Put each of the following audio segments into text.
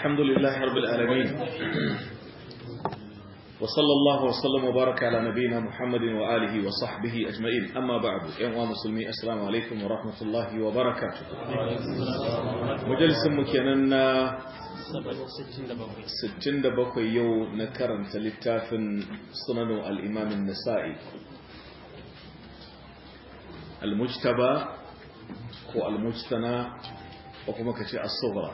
الحمد لله رب العالمين وصلى الله وسلم وبارك على نبينا محمد وآله وصحبه أجمعين أما بعد يا مسلمين السلام عليكم ورحمة الله وبركاته مجلس مكيننا 67 yau na karanta littafin sunanu al'imamin nasa'i al-mujtaba ko al-mujtana ko kuma ka ce as-sughra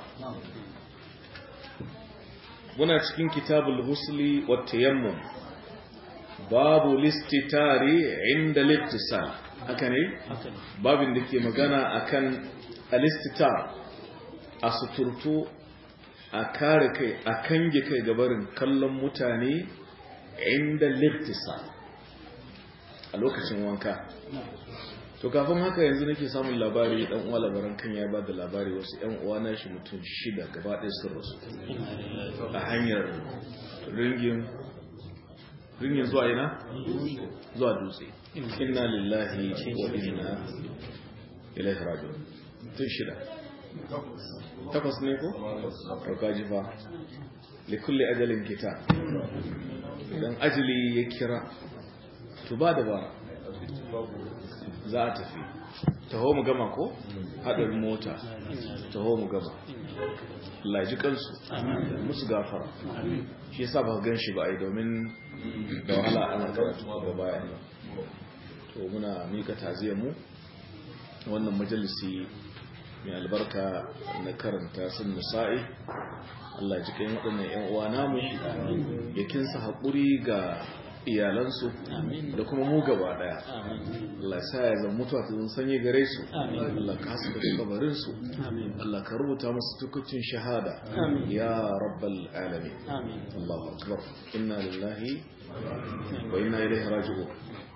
muna cikin kitabul husli wa tayammum babu listitari inda littisal haka ne babin da ke magana akan alistitar a suturtu a kare kai a kange kai gabarin kallon mutane inda littisal a lokacin wanka to kafin haka yanzu nake samun labari dan uwa labaran kan ya ba da labari wasu yan uwa na shi mutum shida gaba ɗaya sun rasu a hanyar ringin ringin zuwa ina zuwa dutse inna lillahi wa inna ilaihi raji'un tun shida takwas ne ko ɗauka ji fa likulli ajalin kita idan ajali ya kira to ba da ba za a tafi taho mu gama ko haɗarin mota taho mu gama laji kansu musu gafara shi yasa ba gan shi ba ai domin da wahala ana karatu ga bayan nan to muna mika taziyar mu wannan majalisi mai albarka na karanta sun nisa'i Allah ji kai waɗannan 'yan uwa namu ya kinsa haƙuri ga iyalansu da kuma mu gaba daya Allah sa ya zama mutuwa ta zan sanye gare su Allah ka haska da kabarin su Allah ka rubuta musu tukucin shahada ya rabbal alamin Allahu akbar inna lillahi wa inna ilaihi raji'un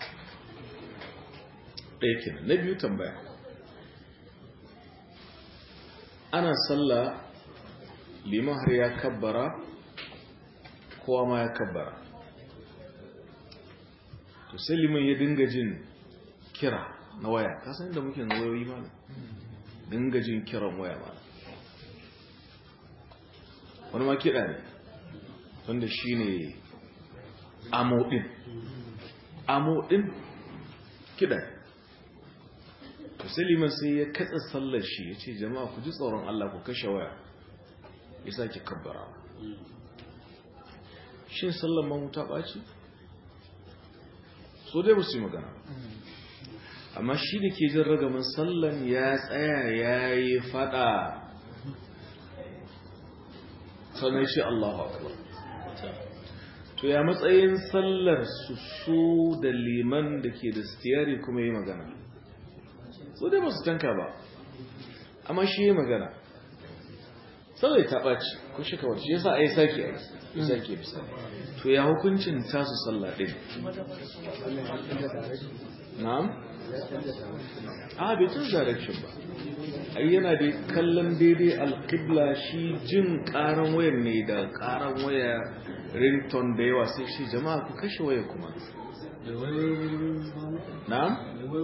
ɗaya kenan na biyu tambaya ana sallah liman har ya kabbara kowa ma ya kabbara to sai liman ya dinga jin kira na waya kasan inda muke wayoyi ba dinga jin kiran waya ba wani ma kiɗa ne wanda shi ne amodin amodin kiɗa to sai liman sai ya katsa sallar shi ya ce jama'a ku ji tsoron Allah ku kashe waya ya sake kabbara shin sallar mahuta ɓaci? so dai ba su yi magana amma shi da ke jin ragamin sallan ya tsaya ya yi fada sannan shi Allahu akbar to ya matsayin sallar su su da liman da ke da stiyari kuma yi magana so dai ba su tanka ba amma shi yi magana sallar ta ɓaci ko shi kawai shi yasa a yi sake aiki isa ke bisa to ya hukuncin tasu sallah ɗin na'am a bai tun direction ba ai yana da kallon daidai alƙibla shi jin ƙaran wayar ne da ƙaran waya rington da yawa sai shi jama'a ku kashe waya kuma na'am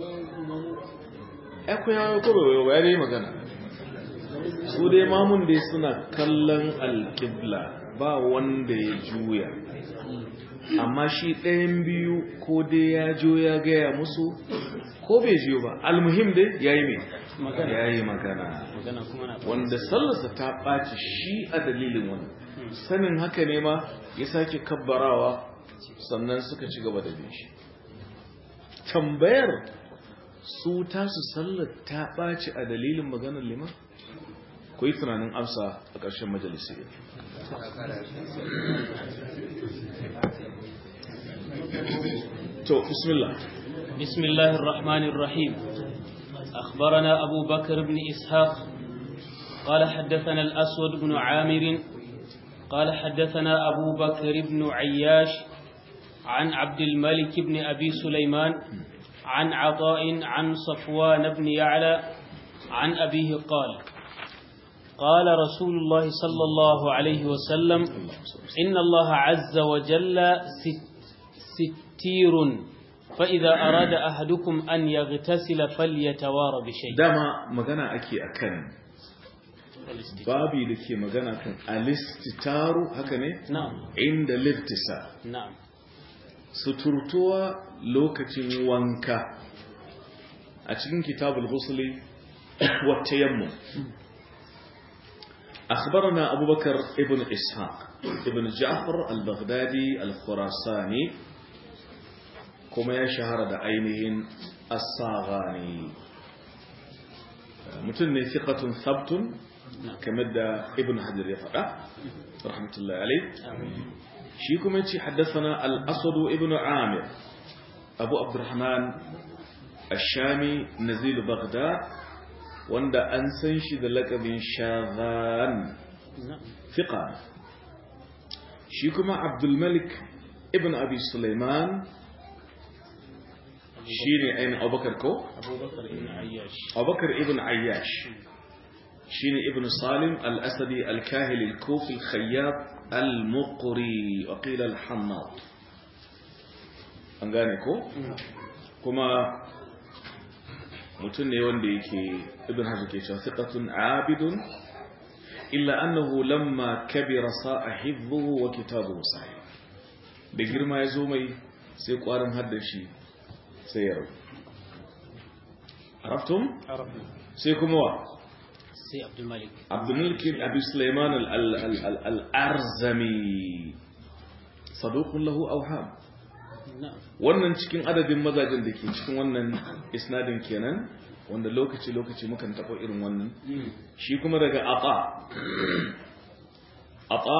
ya ku yawa ko bai waya dai magana su dai mamun dai suna kallon alƙibla ba wanda ya juya amma shi ɗayan biyu ko dai ya jo ya gaya musu ko bai jiyo ba almuhim dai ya yi mai ya yi magana wanda sallarsa ta ɓaci shi a dalilin wani sanin haka ne ma ya sake kabbarawa sannan suka ci gaba da bin shi tambayar su tasu sallar ta ɓaci a dalilin maganar liman ku yi tunanin amsa a ƙarshen majalisi تو بسم الله بسم الله الرحمن الرحيم أخبرنا أبو بكر بن إسحاق قال حدثنا الأسود بن عامر قال حدثنا أبو بكر بن عياش عن عبد الملك بن أبي سليمان عن عطاء عن صفوان بن يعلى عن أبيه قال قال رسول الله صلى الله عليه وسلم إن الله عز وجل ستير فإذا أراد أحدكم أن يغتسل فليتوار بشيء dama magana ake akan babi da ke magana kan alistitaru haka ne na'am inda liftisa na'am suturtuwa lokacin wanka a cikin kitabul ghusli wa tayammum أخبرنا أبو بكر ابن إسحاق ابن جعفر البغدادي الخراساني كما يشهر دعينهن الصاغاني متن ثقة ثبت كما ابن حجر يفعل رحمة الله عليه شيكم يتي حدثنا الأسود ابن عامر أبو عبد الرحمن الشامي نزيل بغداد wanda an san shi da lakabin shazan fiqa shi kuma abdulmalik ibn abi sulaiman shi ne ainihin abubakar ko? abubakar ibn ayyash abubakar ibn ayyash shi ne ibn salim al-asadi al-kahil al-kufi al-khayyab al-muqri waqila al-hammad an gane ko? kuma mutum ne wanda yake ibn hajar ke cewa thiqatun abidun illa annahu lamma kabira sa'a hifdhuhu wa kitabuhu sahih da girma ya zo mai sai kwarin haddar shi sai ya rabu araftum arabi sai kuma wa sai abdul malik abdul malik abi sulaiman al-arzami saduqun lahu awham na'am wannan cikin adadin mazajen da ke cikin wannan isnadin kenan wanda lokaci-lokaci mukan taɓa irin wannan shi kuma daga aqa aqa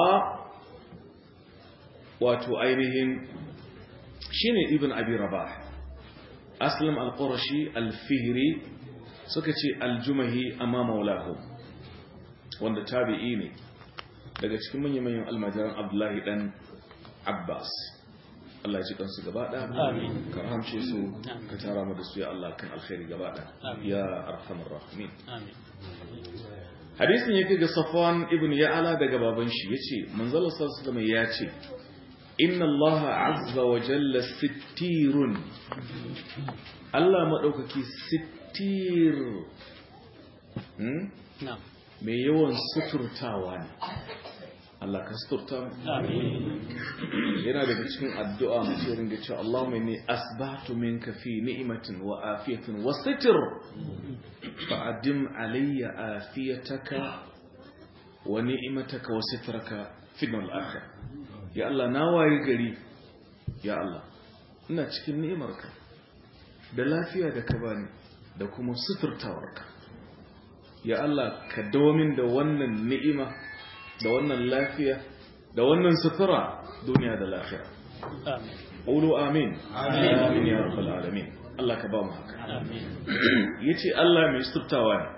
wato ainihin shine ibn abi rabah aslam al-qurashi al-fihri suka ce al-jumahi amma maulahu wanda tabi'i ne daga cikin manyan almajiran abdullahi dan abbas Allah ya ci kansu gaba ɗaya Amin. ka rahamce su ka tara mu da su ya Allah kan alkhairi gaba ɗaya Amin. ya arhamar rahimin amin hadisin yake ga Safwan ibn Ya'la daga baban shi yace manzon sallallahu alaihi wasallam ya ce inna Allah azza wa jalla sittirun Allah madaukaki sittir hmm? na'am mai yawan suturtawa ne Allah ka suturta mu amin yana daga cikin addu'a mace ringa cewa Allahumma inni asbahtu minka fi ni'matin wa afiyatin wa sitr fa'adim alayya afiyataka wa ni'mataka wa sitraka fi al-akhir ya Allah na wayi gari ya Allah ina cikin ni'imarka da lafiya da ka bani da kuma suturtawarka ya Allah ka dawo min da wannan ni'ima da wannan lafiya da wannan sutura duniya da lafiya amin qulu amin amin ya rabbal alamin Allah ka ba mu haka amin yace Allah mai suturtawa ne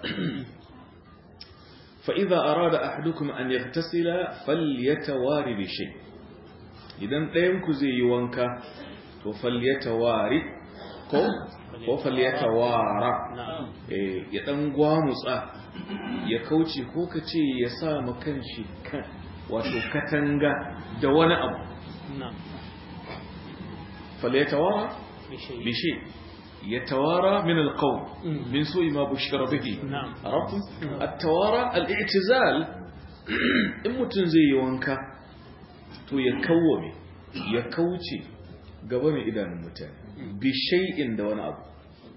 fa idza arada ahadukum an yaghtasila falyatawari bi shay idan ɗayan ku zai yi wanka to falyatawari ko ko falyatawara na'am eh ya dan gwamutsa ya kauce ko ka ce ya sa ma kanshi kan wato katanga da wani abu na'am falyatawara bishai بشيء يتوارى من القوم مم. من سوء ما بشر به نعم. عرفتم التوارى الاعتزال in mutum zai yi wanka to ya kawwame ya kauce gaba mai idanun mutane bi shay'in da wani abu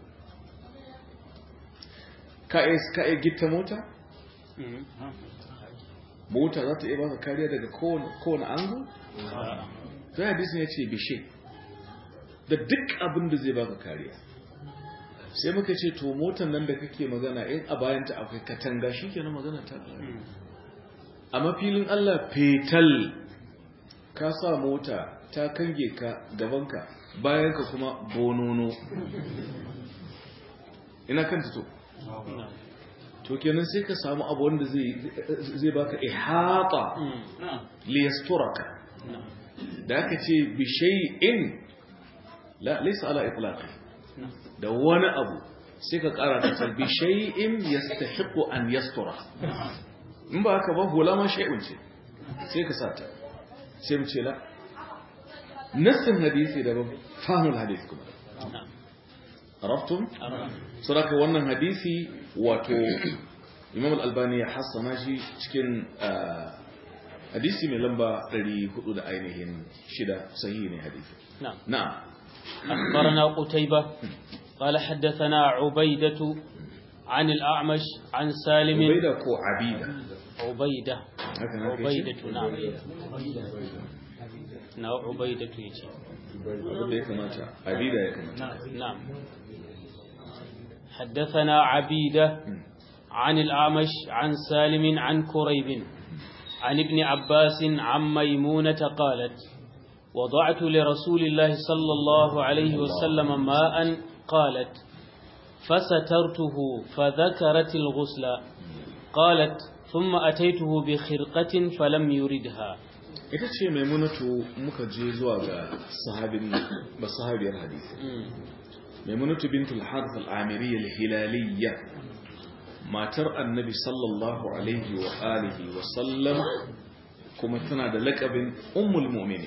ka iya ka iya gitta mota Mm. mota za ta iya baka kariya daga kowane kowane angle A'a. sai hadisin ya ce bishe da duk abin da zai baka kariya sai muka ce to motar nan da kake magana in a bayanta akwai katanga shi ke na magana ta ƙare. Mm. a mafilin Allah fetal ka sa mota ta kange ka gabanka bayanka kuma bonono ina kanta to na'am to kenan sai ka samu abu wanda zai zai baka ihata Mm. na'am liyasturaka na'am da aka ce bi shay'in la laysa ala itlaqi na'am da wani abu sai ka kara ta ce bi shay'in yastahiqu an yastura in ba haka ba hula ma shay'un ce sai ka sata sai mu ce la nassin hadisi daban fahimul hadisi kuma na'am arabtum Arab. saboda wannan hadisi wato imam al-albani ya hassana shi cikin hadisi mai lamba 400 da ainihin shida sahihi ne hadisi نعم na'am أخبرنا قتيبة قال حدثنا عبيدة عن الأعمش عن سالم ubaida ko abida عبيدة haka na kai عبيدة نعم نعم عبيدة يجي abin da ya kamata abida ya kamata نعم حدثنا عبيدة عن الأعمش عن سالم عن كريب عن ابن عباس عن ميمونة قالت وضعت لرسول الله صلى الله عليه وسلم ماء قالت فسترته فذكرت الغسل قالت ثم أتيته بخرقة فلم يردها ita ce maimunatu muka je zuwa ga sahabin ba sahabiyar hadisi maimunatu bintul harth al-amiriyya al-hilaliyya matar annabi sallallahu alaihi wa alihi wa sallam kuma tana da lakabin ummul mu'mini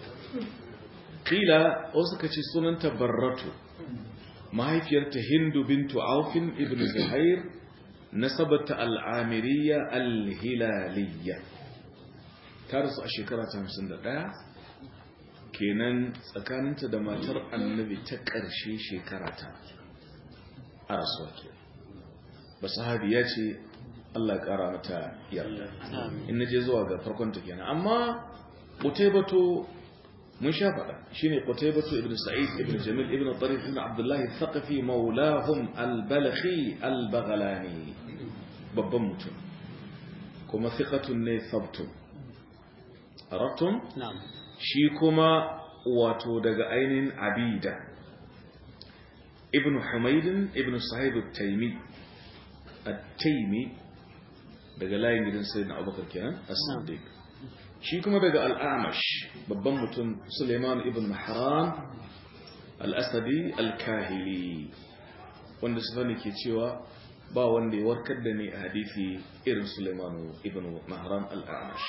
kila wasu ka ce sunanta barratu mahaifiyarta hindu bintu aufin ibn zuhair nasabata al-amiriyya al-hilaliyya ta rasu a shekara ta hamsin da ɗaya kenan tsakaninta da matar annabi ta ƙarshe shekara ta a rasuwa ke ba sahabi ya ce Allah ya ƙara mata yarda in na je zuwa ga farkon ta kenan amma ƙutaibato mun sha faɗa shine ƙutaibato ibn sa'id ibn jamil ibn tarif ibn abdullahi thaqafi maulahum al-balakhi al-baghlani babban mutum kuma thiqatun ne thabtun arabtum نعم shi kuma wato daga ainihin abida ibn humaydin ibn sahib at-taymi at-taymi daga layin gidan sayyidina abubakar kenan as-siddiq shi kuma daga al-amash babban mutum suleiman ibn mahran al-asadi al-kahili wanda sufani ke cewa ba wanda ya warkar da ni a hadisi irin suleiman ibn mahran al-amash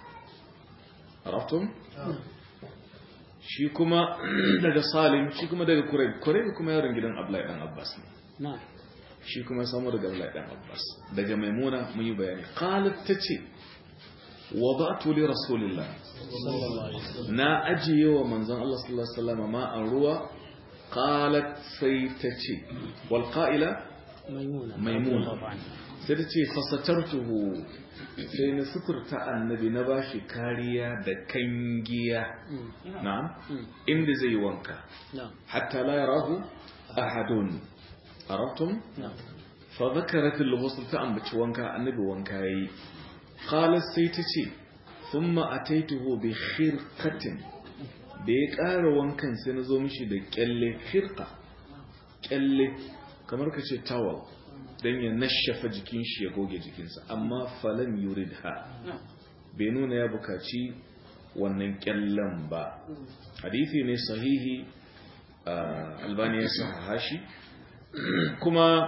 عرفتم shi kuma daga salim shi kuma daga kureb kureb kuma yaron gidan abdullahi dan abbas ne نعم shi kuma samu daga abdullahi dan abbas daga maimuna mun yi bayani qalat tace wada'tu li rasulillah صلى الله عليه وسلم na ajiye wa manzon Allah sallallahu alaihi wasallam ma an ruwa qalat sai tace wal qa'ila ميمونة ميمونة. رضي الله عنها. sai tace fasatartuhu sai na suturta annabi na bashi kariya da kangiya مم. na'am مم. inda zai wanka نعم حتى لا يراه أحد عرفتم نعم فذكرت الغسل تأمبت وانكا النبي وانكاي قالت سيتشي ثم أتيته بخرقة da ya ƙara wankan sai na zo mishi da ƙyalle hirka ƙyalle kamar ka ce tawal don ya nashafa jikin shi ya goge jikinsa amma falan yurid ha bai nuna ya bukaci wannan ƙyallen ba hadithi ne sahihi آه، albani ya sahaha shi kuma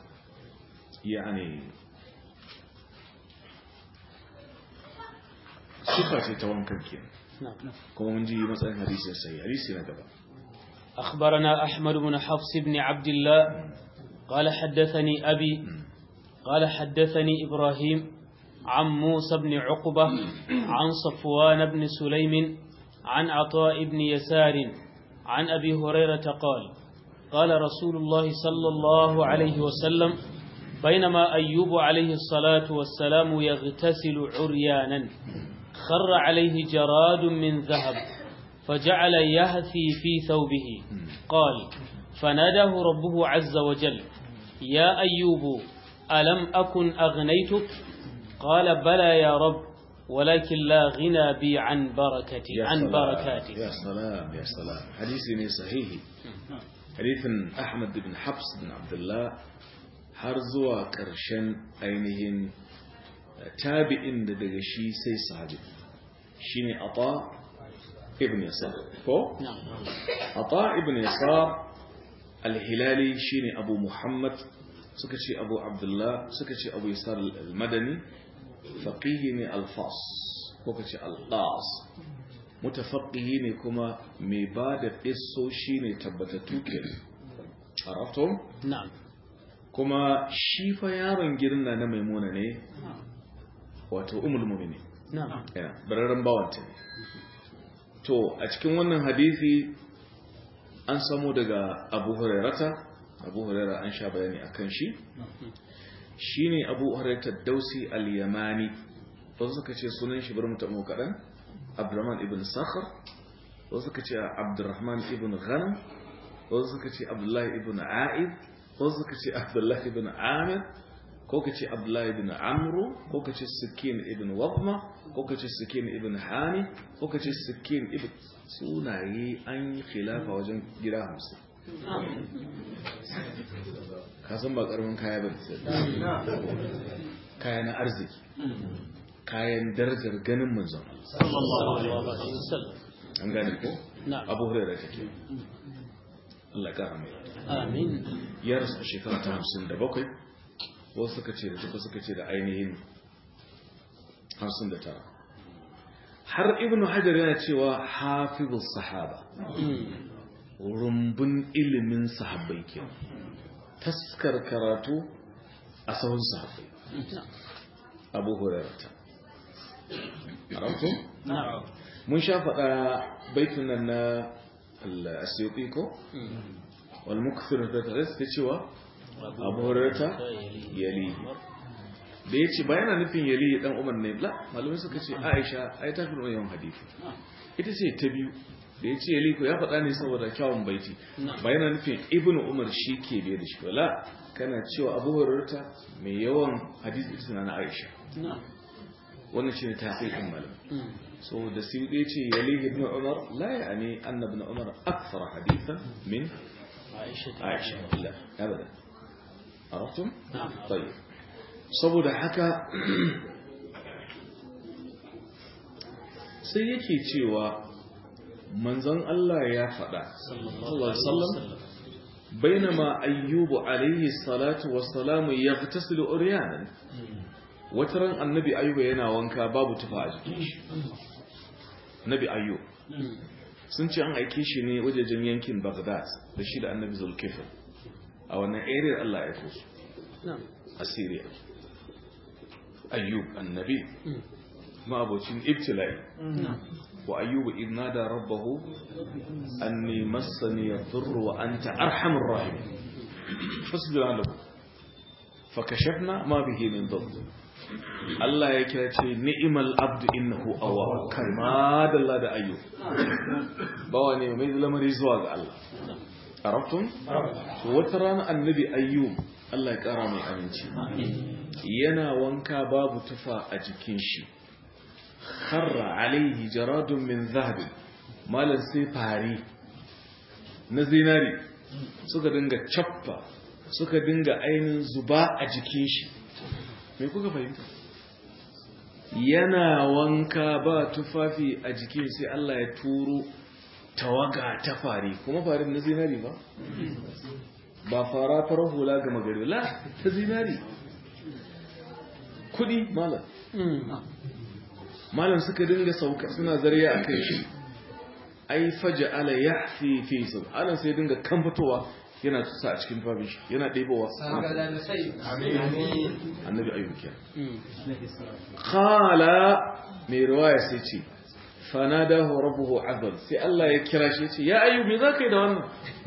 yani sifa ce ta wankan ke نعم kuma mun ji matsayin hadisi sai hadisi na gaba أخبرنا أحمد بن حفص بن عبد الله قال حدثني أبي قال حدثني إبراهيم عن موسى بن عقبة عن صفوان بن سليم عن عطاء بن يسار عن أبي هريرة قال قال رسول الله صلى الله عليه وسلم بينما أيوب عليه الصلاة والسلام يغتسل عريانا خر عليه جراد من ذهب فجعل يهثي في ثوبه قال فناداه ربه عز وجل يا أيوب ألم أكن أغنيتك قال بلى يا رب ولكن لا غنى بي عن بركتي يا عن سلام، بركاتك يا سلام يا سلام hadisi ne sahihi hadithin Ahmad bin Habs bin Abdullah har zuwa ƙarshen ainihin tabi'in da daga shi sai sahabi shine Ata ibn Yasar ko نعم Ata ibn Yasar al-Hilali shine Abu Muhammad suka ce Abu Abdullah suka ce Abu Yasar al-Madani faqihi ne al-Fas ko kace al-Qas mutafaqqihi ne kuma mai ba da shi ne tabbatattu ke arafto نعم kuma shi fa yaron gidan na maimuna ne wato umul mu'mini na'am yana bararren bawanta ne to a cikin wannan hadisi an samu daga abu hurairata abu huraira an sha bayani akan shi shine abu hurairata dausi al-yamani wasu suka ce sunan shi bar mutum kaɗan abdurrahman ibn sakhar wasu suka ce abdurrahman ibn ghanam wasu suka ce abdullahi ibn a'id wasu suka ce abdullahi ibn amir ko ka ce abdullahi ibn amru ko ka ce sikin ibn wabma ko ka ce sikin ibn hani ko ka ce sikin ibn sunaye an yi khilafa wajen gida hamsin ka san ba karamin kaya ba kaya na arziki kayan darajar ganin manzon sallallahu alaihi wasallam an gane ko na'am abu hurairah take Allah ka mai amin ya rasu a shekara ta hamsin da bakwai wasu suka ce da suka suka ce da ainihin hamsin da tara har ibn hajar yana cewa hafizul sahaba rumbun ilimin sahabbai ke taskar karatu a sahun sahabbai abu hurairata arautu na'am mun sha faɗa baitun nan na al-asyuti ko wal mukthir da tare da cewa abu hurairata yali da ya ce bayan nufin yali dan umar ne la malamai suka ce aisha ai ta fi yawan hadisi ita ce ta biyu da ya ce yali ko ya faɗa ne saboda kyawun baiti bayan nufin ibn umar shi ke biye da shi wala kana cewa abu hurairata mai yawan hadisi ita na aisha na'am wannan shine tasirin malam so da sai ya ce yali ibn umar la yani anna ibn umar akthar hadithan min aisha aisha la abada عرفتم؟ نعم. طيب saboda haka sai yake cewa manzon Allah ya faɗa sallallahu alaihi wasallam bainama ayyubu alaihi salatu wassalamu yaghtasilu uryanan wataran annabi ayyuba yana wanka babu tufa a jikin shi nabi ayyub sun ce an aike shi ne wajejen yankin Baghdad da shi da annabi Zulkifl a wannan area Allah ya kusu na'am a Syria ayyub annabi ma abocin ibtila'i wa ayyubu idh nada rabbahu anni massani yadhurru wa anta arhamur rahimin fasbir lahu fakashafna ma bihi min dhurr Allah ya kira ce ni'mal abdu innahu awwab kai ma dalla da ayyub bawa ne mai lamari zuwa ga Allah arabtum to wata rana annabi ayyub Allah ya kara mai aminci yana wanka babu tufa a jikin shi kharra alaihi jaradun min zahabin malan sai fari na zinari suka dinga cappa suka dinga ainihin zuba a jikin shi me kuka fahimta yana wanka ba tufafi a jikin sai Allah ya turo tawaga ta fari kuma farin na zinari ba ba fara farar hula ga magari la ta zinari kudi malam malam suka dinga sauka suna zariya a kai shi ai faja ala ya fi fi sun anan sai dinga kan fitowa yana tusa a cikin fabin shi yana ɗebowa annabi ayyuki khala mai riwaya sai ce fanadahu rabbuhu azal sai Allah ya kira shi ce ya ayyub me zaka yi da wannan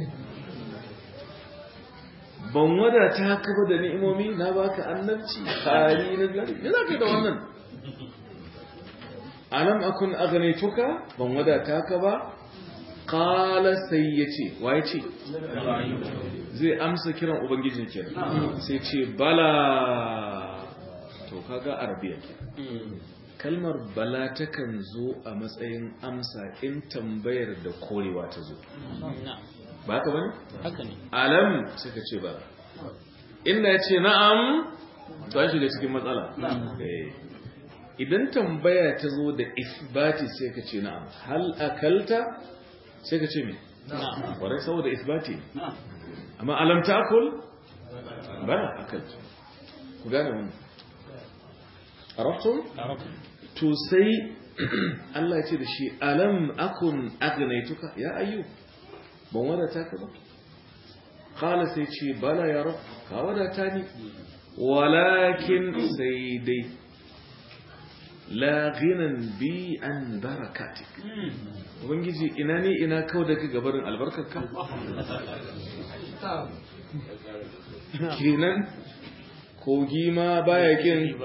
ban wadata ka ba da ni'imomi na baka annabci kari na gari me zaka yi da wannan alam akun aghnaytuka ban wadata ka ba qala sai yace wa yace zai amsa kiran ubangijin kenan sai ce bala to kaga arabiya kenan kalmar bala takan zo a matsayin amsa in tambayar da korewa ta zo ba ka bane haka ne alam suka ce ba inda ya ce na'am to an shiga cikin matsala Eh. idan tambaya ta zo da isbati sai ka ce na'am hal akalta sai ka ce me na'am kwarai saboda isbati amma alam ta'kul bala akalta ku gane wannan arabtum arabu to sai Allah ya ce da shi alam akun agnaituka ya ayyu ban wadata ka ba qala sai ce bala ya rab ka wadata ni walakin sai dai la ghinan bi an barakatik ubangiji ina ne ina kau da ka gabarin albarkarka kenan kogi ma baya kin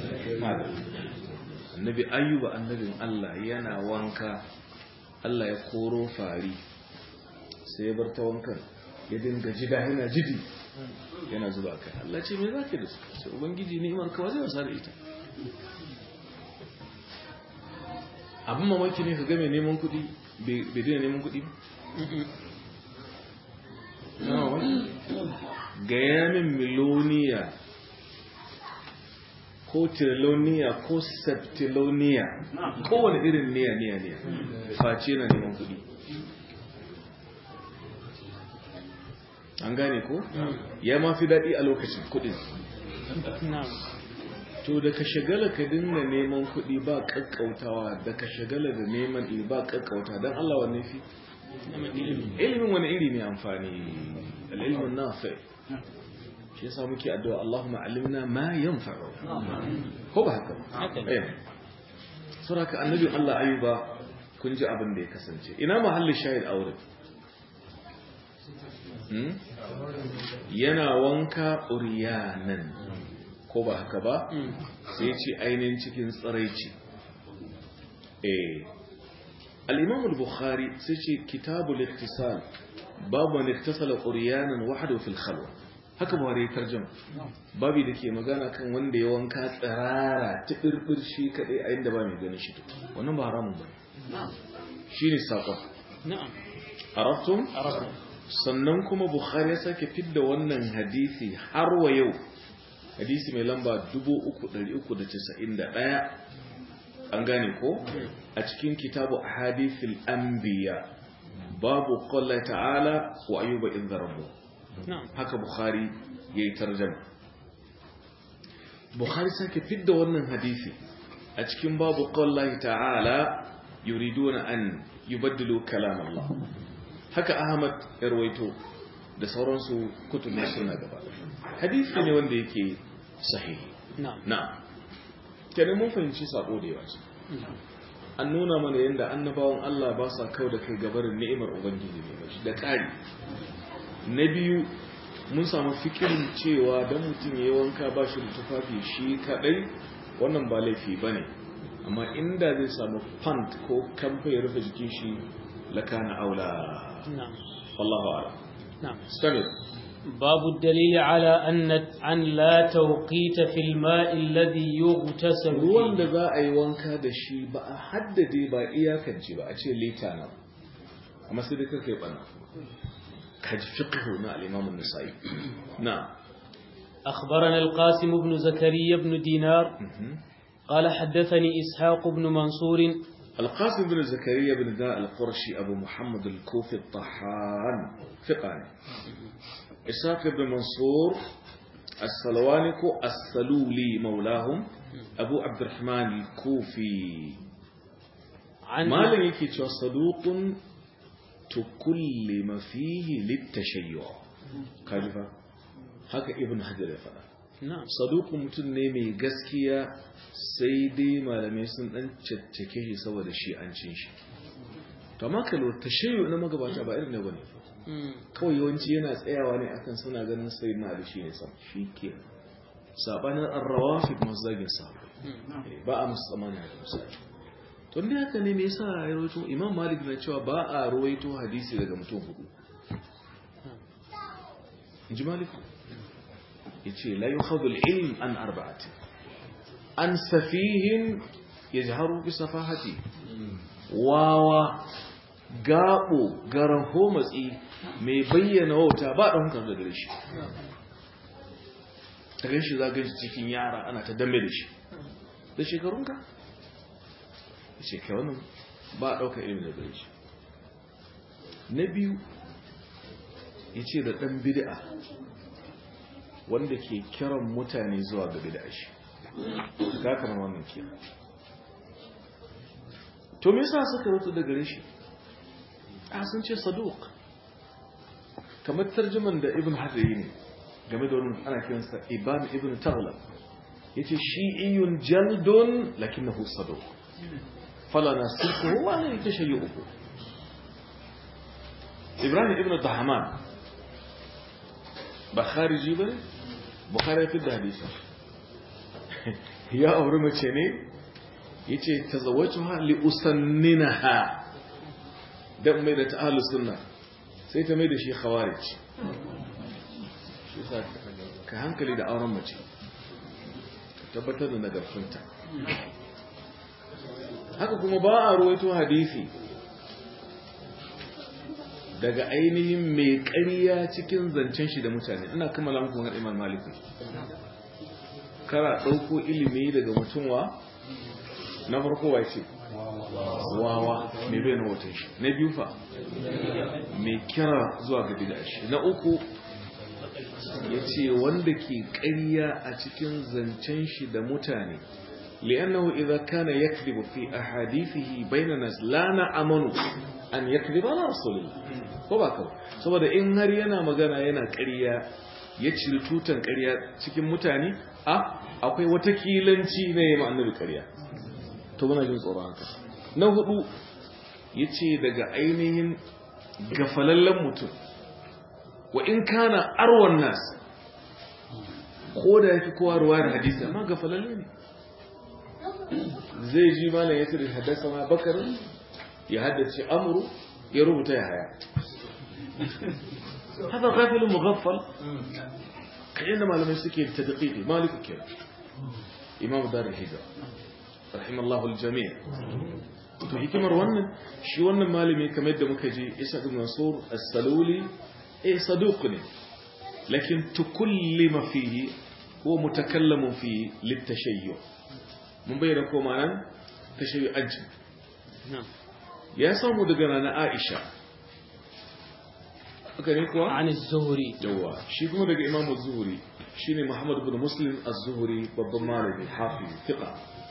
annabi ayyuba annabin Allah yana wanka Allah ya koro fari sai ya bar ta wankan ya dinga jida yana jidi yana zuba kai Allah ce me zaka da su sai ubangiji ni'imar ka zai wasa da ita abin mamaki ne ka ga mai neman kuɗi bai daina neman kuɗi ba gaya min miloniya ko triloniya ko septiloniya kowane irin niya niya niya face na neman kuɗi an gane ko ya ma fi daɗi a lokacin kuɗin to da ka shagala ka dinga neman kuɗi ba ƙaƙƙautawa da ka shagala da neman ɗi ba ƙaƙƙauta don Allah wanne fi ilimin wani iri ne amfani al'ilmin nafi shi yasa muke addu'a Allahumma alimna ma yanfa'u ko ba haka eh suraka annabi Allah ayuba kun ji abin da ya kasance ina mahallin shahid aure yana wanka uriyanan ko ba haka ba sai ce ainihin cikin tsiraici eh al-imam al-bukhari sai ce kitabul iktisal babu man iktasala uriyanan wahdahu fil khalwa haka buhari ya tarjama babu da ke magana kan wanda ya wanka tsirara ta birbir shi kadai a inda ba mai ganin shi wannan ba haramun ba shine sakon na'am arabtum arabtum sannan kuma bukhari ya sake fidda wannan hadisi har wa yau hadisi mai lamba 3391 an gane ko a cikin kitabu ahadithil anbiya babu qala ta'ala wa ayyuba idh rabbu haka bukhari yayi tarjuma bukhari sake fidda wannan hadisi a cikin babu qala ta'ala yuriduna an yubaddilu kalam Allah haka Ahmad ya rawaito da sauransu kutubin suna gaba hadisi ne wanda yake sahihi na kenan mun fahimci sako da yawa ce an nuna mana yadda annabawan Allah ba sa kau da kai gabarin ni'imar ubangiji ne da ƙari na biyu mun samu fikirin cewa don mutum ya yi wanka ba shi da tufafi shi kaɗai wannan ba laifi ba ne amma inda zai samu pant ko kamfa ya rufe jikin shi lakana aula نعم والله أعلم نعم استمر باب الدليل على أن أن لا توقيت في الماء الذي يغتسل ruwan فيه da za a yi wanka da shi ba a haddade ba iyakance ba a ce lita na amma sai dai kai bana kaji fiqhu na al-imam an-nasa'i na أخبرنا القاسم بن زكريا بن دينار قال حدثني إسحاق بن منصور القاسم بن زكريا بن داء القرشي أبو محمد الكوفي الطحان ثقاني إسحاق بن منصور السلوانك السلولي مولاهم أبو عبد الرحمن الكوفي عن ما يكي صدوق تكلم فيه للتشيع كالفا هكا ابن حجر يفعل نعم saduku mutum ne mai gaskiya sai dai malamai sun dan caccake shi saboda shi an cin shi to amma kallo tashayyu na magabata ba irin ne bane مم. kawai yawanci yana tsayawa ne akan suna ganin sai na da shi ne sam shi ke sabanin arrawafi masu zagin sa مم. ba a musu tsamani da misali to ne haka ne me yasa ya rawaito imam malik na cewa ba a rawaito hadisi daga mutum hudu in ji malik yace la yukhadhu al-ilm an arba'ati an safihin yajharu bi safahati wawa gabo garaho matsi mai bayyana wauta ba dan hankali da gare shi ta ganshi za ganshi cikin yara ana ta dambe da shi da shekarunka yace kai wannan ba daukar ilimi da gare shi na biyu yace da dan bid'a wanda ke kiran mutane zuwa ga bid'a shi ga kamar wannan kira to me yasa suka rutu da gare shi a sun ce saduq kamar tarjuman da ibn hajar yi ne game da wani ana kiransa iban ibn taghlab yace shi'iyun jaldun lakinnahu saduq fala nasifuhu wa la yatashayyu ibrahim ibn dahman ba khariji bane bukhari ya fidda hadisi ya aure mace ne yace tazawwajtuha li usanninaha dan mai da ta ahlus sunna sai ta mai da shi khawarij shi sa ka hankali da auren mace tabbatar da nagartunta haka kuma ba a ruwaito hadisi daga ainihin mai ƙarya cikin zancen shi da mutane ina kammala muku wani imam maliki kara ɗauko ilimi daga mutumwa na farko wa ce wawa mai bai na watan shi na biyu fa mai kira zuwa ga bida shi na uku ya ce wanda ke ƙarya a cikin zancen shi da mutane li'annahu idza kana yakdhibu fi ahadithihi bayna nas la na'amanu an yakdhiba ala rasulillah ko ba kawai saboda in har yana magana yana ƙarya ya ciri tutan ƙarya cikin mutane a akwai wata kilanci na yi annabi ƙarya to muna jin tsoron haka na hudu ya ce daga ainihin gafalallen mutum wa in kana arwan nas ko da ya fi kowa ruwa da hadisi amma gafalalle ne zai ji malam ya ce da haddasa ma bakar ya haddace amuru ya rubuta ya haya haka gafilin mughaffal kayan da malamai suke ta daƙiƙi maliku kira imam darar hijira rahimallahu aljami' to hikimar wannan shi wannan malami kamar yadda muka ji isa ibn mansur as-saluli eh saduq ne lakin tukullima fihi huwa mutakallamun fihi litashayyu mun bayyana ko ma'anan tashayyu ajin ya samu daga rana Aisha aka ne kuwa عن الزهري yawa shi kuma daga Imam Az-Zuhri shine Muhammad ibn Muslim Az-Zuhri babban malami hafiz fiqa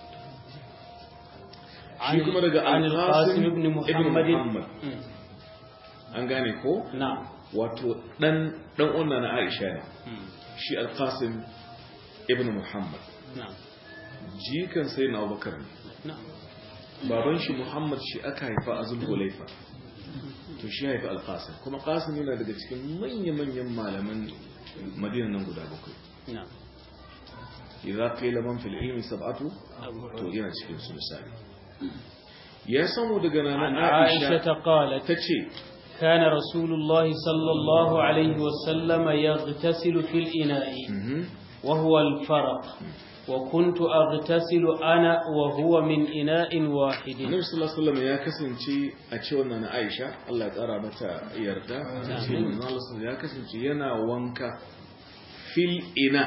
shi kuma daga عن القاسم Al-Qasim بن ibn محمد Muhammad an gane ko نعم wato dan dan wannan na Aisha ne shi Al-Qasim ibn Muhammad نعم jikan sai na Abubakar ne نعم baban shi Muhammad shi aka haifa a Zulhulaifa to shi haifa Al-Qasim kuma Qasim yana daga cikin manya-manyan malaman Madina nan guda bakwai نعم idza qila man fil ilmi sab'atu أبو to yana cikin su misali ya samu daga عن nan عائشة Aisha قالت tace كان رسول الله صلى الله عليه وسلم يغتسل في الإناء mhm وهو الفرق وكنت أغتسل أنا وهو من إناء واحد Annabi sallallahu alaihi wasallam ya kasance a ce wannan na Aisha Allah ya kara mata yarda ce manzo Allah sallallahu ya kasance yana wanka fil ina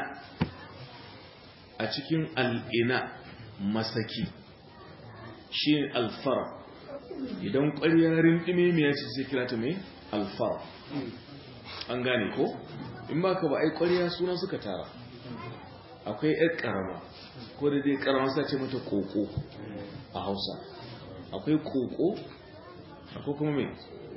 a cikin al-ina masaki shi al-fara idan ƙwarya rindime me yace sai kira ta me al-fara an gane ko in ba ka ba ai ƙwarya suna suka tara akwai ƴar ƙarama ko da dai ƙarama sa ce mata koko a hausa akwai koko akwai kuma mai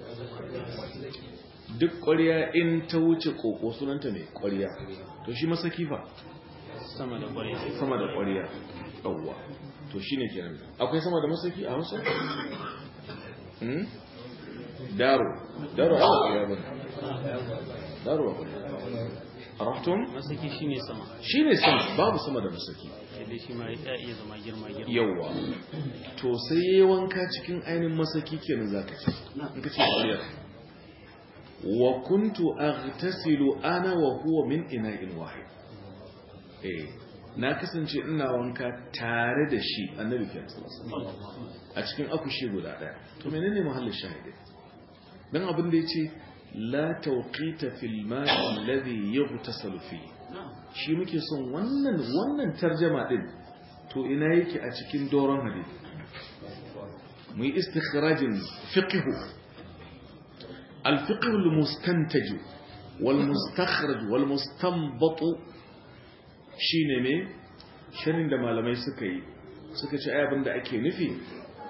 duk ƙwariya in ta wuce koko sunanta mai ƙwariya to shi masaki ba sama da ƙwarai sama da ƙwariya ɗauwa to shi ne kenan akwai sama da masaki a hausa? Hmm? daro daro a ƙwariya ba daro a ƙwariya a rahtun masaki shine sama shi ne sama babu sama da masaki sai dai shi ma ya iya zama girma girma yawwa to sai ya yi wanka cikin ainihin masaki kenan za ka ce in ka ce ƙwariyar wa kuntu aghtasilu ana wa huwa min ina'in wahid eh na kasance ina wanka tare da shi annabi kenan a cikin akushi guda daya to menene mahallin shahidi dan abin da yace la tawqita fil ma'i alladhi yughtasalu fihi shi muke son wannan wannan tarjama din to ina yake a cikin doron hadisi mu yi istikhrajin fiqhu al-fiqh al-mustantaj wal mustakhraj wal mustanbat shine ne shirin da malamai suka yi suka ce ai abinda ake nufi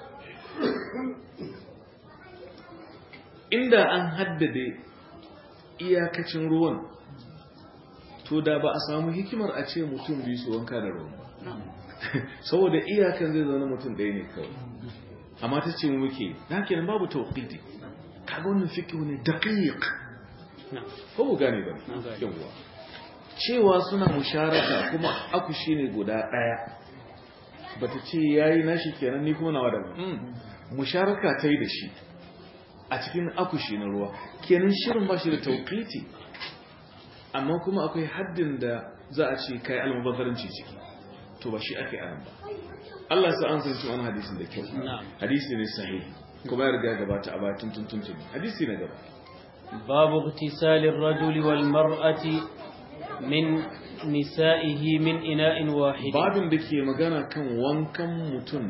inda an haddade iyakacin ruwan to da ba a samu hikimar a ce mutum biyu su wanka da ruwan saboda iyakan zai zaune mutum ɗaya ne kawai amma ta ce muke na kenan babu tauqidi kaga wannan fiqh ne daqiq ko mu gane ba yawa cewa suna musharaka kuma aku shine guda ɗaya bata ce yayi nashi kenan ni kuma nawa da musharaka ta yi da shi a cikin akushi na ruwa kenan shirin ba shi da tauqiti amma kuma akwai haddin da za a ce kai almubazzaranci ciki to ba shi ake anan ba Allah sa an san wani hadisin da kyau hadisi ne sahihi kuma ya riga gabata a bayan tuntun tuntun hadisi na gaba babu ightisali ar-rajuli wal mar'ati min nisa'ihi min ina'in wahid babin da ke magana kan wankan mutum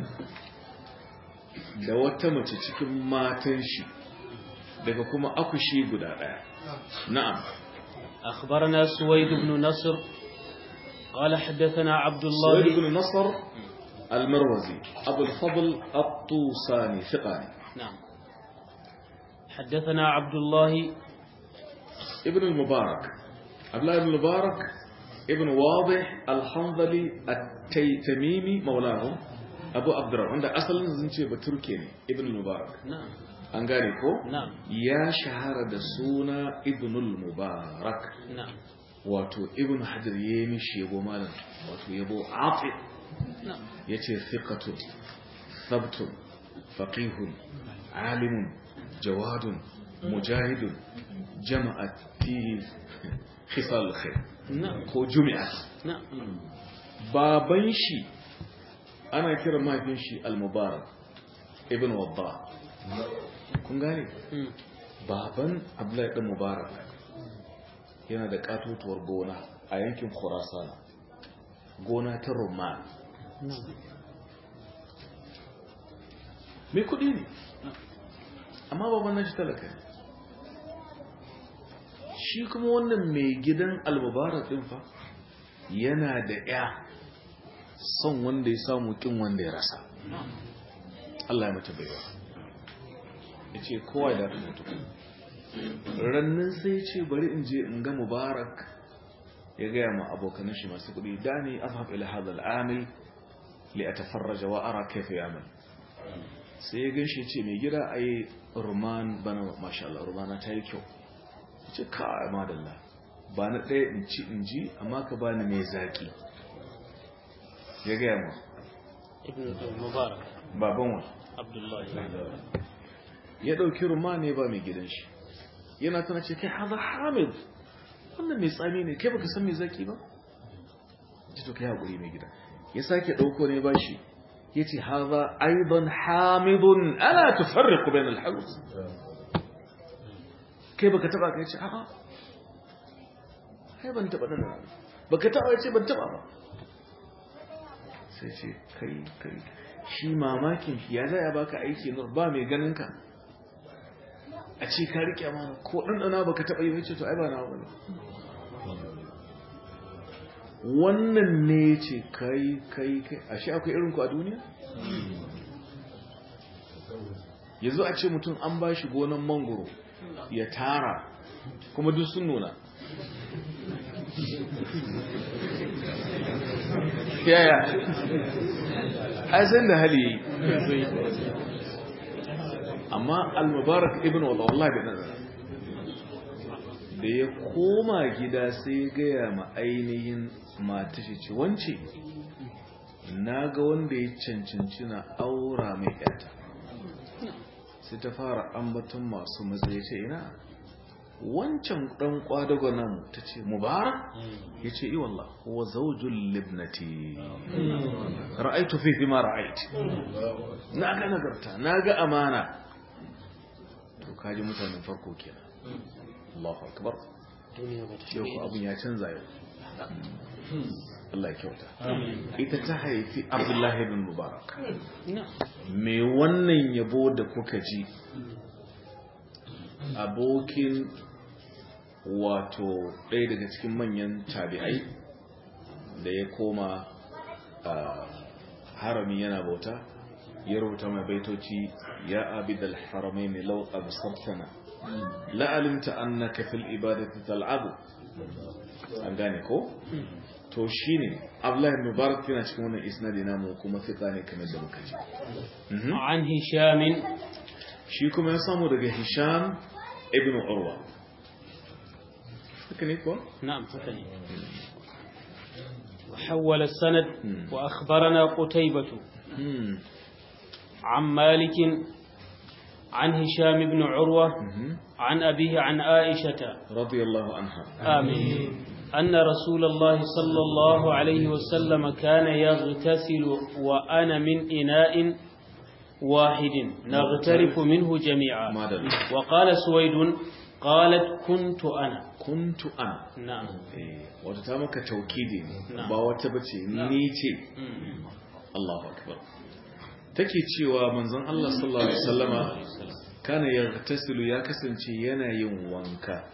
da wata mace cikin matan shi daga kuma akushi guda daya na'am أخبرنا سويد بن نصر قال حدثنا عبد الله سويد بن نصر المروزي أبو الفضل الطوساني ثقاني نعم حدثنا عبد الله ابن المبارك عبد الله بن المبارك ابن واضح الحنظلي التيتميمي مولاه أبو عبد الرحمن عند أصل زنشي بتركي ابن المبارك نعم an gane ko نعم ya shahara da suna ibnul mubarak نعم wato ibn hajar ya yi mishi yabo malam wato yabo afi نعم ya ce thiqatun thabtun faqihun alimun jawadun mujahidun jama'at fihi khisal khair نعم ko jumi'at نعم baban shi ana kira mahaifin shi al-mubarak ibn wadda kun gane مم. baban abdullahi ɗan mubarak yana da katotuwar gona a yankin khurasan gona ta rumman نعم mai kudi ne amma baban nashi talaka ne shi kuma wannan mai gidan almubarak ɗin fa yana da ya son wanda ya samu kin wanda ya rasa Allah ya mata baiwa ya ce kowa da mutu rannan sai ce bari in je in ga mubarak ya gaya ma abokanan shi masu kudi dani azhab ila hadha al-amil li atafarraja wa ara kayfa ya'mal sai ya ganshi ce mai gida ai ruman bana masha Allah rumana ta yi kyau ce ka madalla ba na ɗaya in ci in ji amma ka bani mai zaki ya gaya ma ابن المبارك baban wa عبد الله ya ɗauki ruma ne ba mai gidan shi yana tana ce kai haza hamid wannan mai tsami ne kai baka san mai zaki ba ji to kai haƙuri mai gida ya sake ɗauko ne ba shi ya ce haza aiban hamidun ana tufarriku bayan alhalus kai baka taba kai ce a'a kai ban taba nan baka taba ce ban taba ba sai ce kai kai shi mamakin shi ya zai baka aiki nur ba mai ganin ka a ce ka rike amana ko ɗanɗana ba ka taɓa yi wace to ai ba na wani wannan ne ce kai kai kai a shi akwai irinku a duniya yanzu a ce mutum an ba shi gonan mangoro ya tara kuma duk sun nuna yaya ai san da hali yi amma al-mubarak ibn wala wallahi bai nazara da ya koma gida sai ya gaya ma ainihin mata shi ce wance na ga wanda ya cancanci na aura mai yata sai ta fara ambaton masu matsayi ce ina wancan dan kwadago nan ta ce mubarak ya ce yi wallah wa zaujul libnati ra'aitu fi ma ra'ait na ga nagarta na ga amana to kaji mutanen farko kenan Allahu akbar duniya ba ta yau ko abun ya canza yau Allah ya kyauta ita ta haifi Abdullahi ibn Mubarak نعم me wannan yabo da kuka ji abokin wato ɗaya daga cikin manyan tabi'ai da ya koma a harami yana bauta ya rubuta mai baitoci ya abidal haramaini law absartana la'alimta annaka fil ibadati tal'abu an gane ko to shine Abdullahi ibn Mubarak yana cikin wannan isnadi namu kuma fiqa ne kamar da muka ji Mhm. عن هشام shi kuma ya samu daga Hisham ibn Urwa haka ne ko نعم فكني وحول السند مم. وأخبرنا قتيبة Hmm. عن مالك عن هشام بن عروة Mhm. عن أبيه عن عائشة radiyallahu anha آمين أن رسول الله صلى الله عليه وسلم كان يغتسل وأنا من إناء واحد نغترف منه جميعا ما دل. وقال سويد قالت كنت أنا kuntu ana نعم Eh, wata ta maka taukidi ne Na'am. ba wata bace ni ce مم. Allahu akbar take cewa manzon Allah sallallahu alaihi wasallama kana yaghtasilu ya kasance yana yin wanka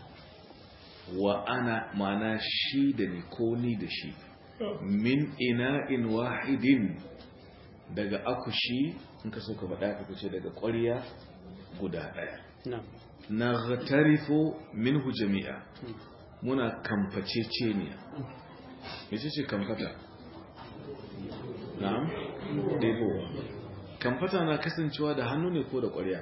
wa ana mana shi da ni ko ni da shi min ina'in wahidin daga akushi in ka so ka faɗa ka ce daga ƙwarya guda ɗaya نعم na ghatarifu minhu jami'a muna kamface ceniya yace ce kamfata na'am ɗebowa kamfata na kasancewa da hannu ne ko da ƙwarya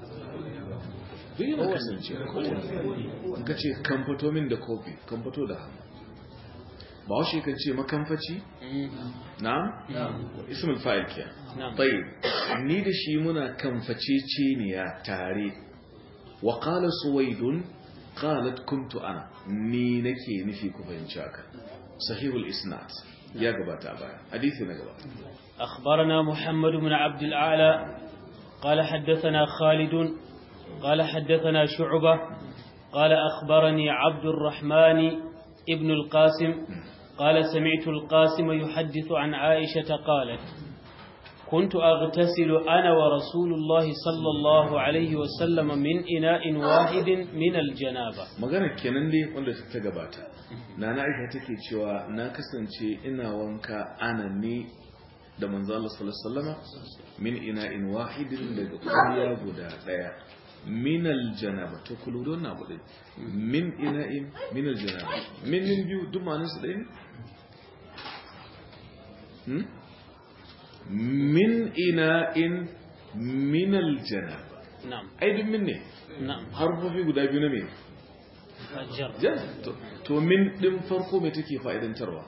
duk yana kasancewa in ka ce kamfato min da kofi kamfato da hannu ba washe kan ce makamfaci na'am ismul fa'il kiya نعم طيب ni da shi muna kamface ceniya tare wa qala suwaidun qalat kuntu ana ni nake nufi ku fahimci haka sahihul isnad ya gabata a baya hadisi na gaba أخبرنا محمد بن عبد الأعلى قال حدثنا خالد قال حدثنا شعبة قال أخبرني عبد الرحمن ابن القاسم قال سمعت القاسم يحدث عن عائشة قالت كنت أغتسل أنا ورسول الله صلى الله عليه وسلم من إناء واحد من الجنابة magana kenan dai wanda ta gabata nana aisha take cewa na kasance ina wanka ana ne da manzo Allah sallallahu alaihi wasallama min ina'in wahidin daga kuriya guda daya min aljanaba to kullu don na bude min ina'in min aljanaba min min biyu duk ma'anar su ɗaya ne hmm? min ina'in min aljanaba نعم ai duk min ne نعم harfofi guda biyu na me فجر Jan, to- to min ɗin farko mai take fa'idantarwa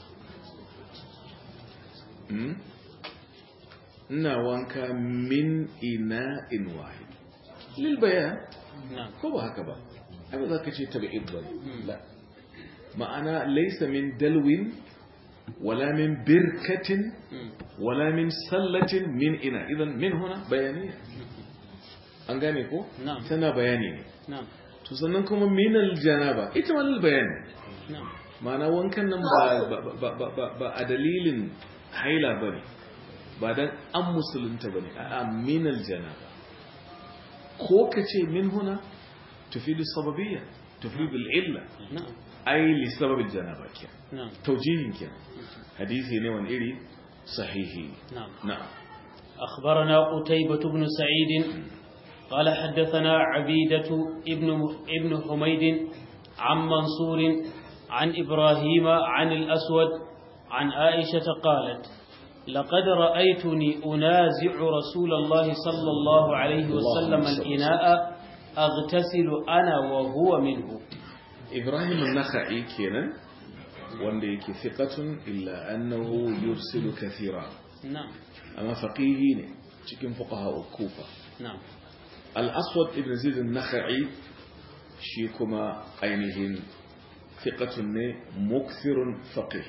Hmm? ina wanka min ina in wahid lil bayan نعم ko ba haka ba ai ba za ka ce tabi'id ba la ma'ana laysa min dalwin wala min birkatin مم. wala min sallatin min ina idan min huna bayaniya an gane ko نعم tana bayani ne نعم to sannan kuma minal janaba ita ma lil bayani نعم ma'ana wankan nan ba ba- ba- ba- ba- ba a dalilin haila bane ba dan an musulunta bane a minal janaba ko kace min huna tufidu sababiyya tufidu al-illa نعم ai li sababil janaba ke نعم tawjihin ke hadisi ne wani iri sahihi نعم na'am أخبرنا قتيبة بن سعيد قال حدثنا عبيدة ابن ابن حميد عن منصور عن إبراهيم عن الأسود عن عائشة قالت لقد رأيتني أنازع رسول الله صلى الله عليه وسلم اللهم صل الإناء أغتسل أنا وهو منه ibrahim an-nakhai kenan wanda yake thiqatun illa annahu yursilu kathira نعم amma faqihi ne cikin fuqaha kufa نعم al-aswad ibn zaid an-nakhai shi kuma ainihin thiqatun ne mukthirun faqih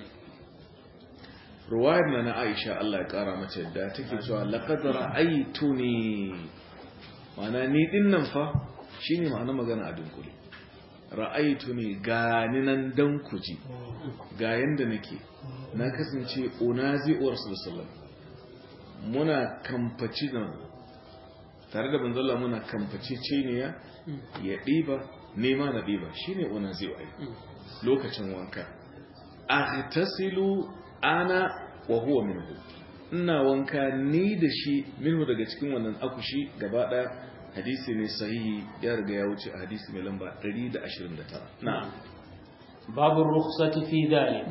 ruwayar na na aisha Allah ya kara mata yadda take cewa laqad ra'aytuni ma'ana ni din nan fa shine ma'ana magana a dunkule ra'aytuni gani nan dan kuji ga yanda nake na kasance unazi'ur sallallahu muna kamfaci da tare da banzalla muna kamfaci ceniya ya ɗiba nema na ɗiba shine unazi'u ai lokacin wanka aghtasilu ana wa huwa minhu ina wanka ni da shi minhu daga cikin wannan akushi gaba daya hadisi ne sahihi ya riga ya wuce a hadisi mai lamba 129 na'am باب الرخصة في ذلك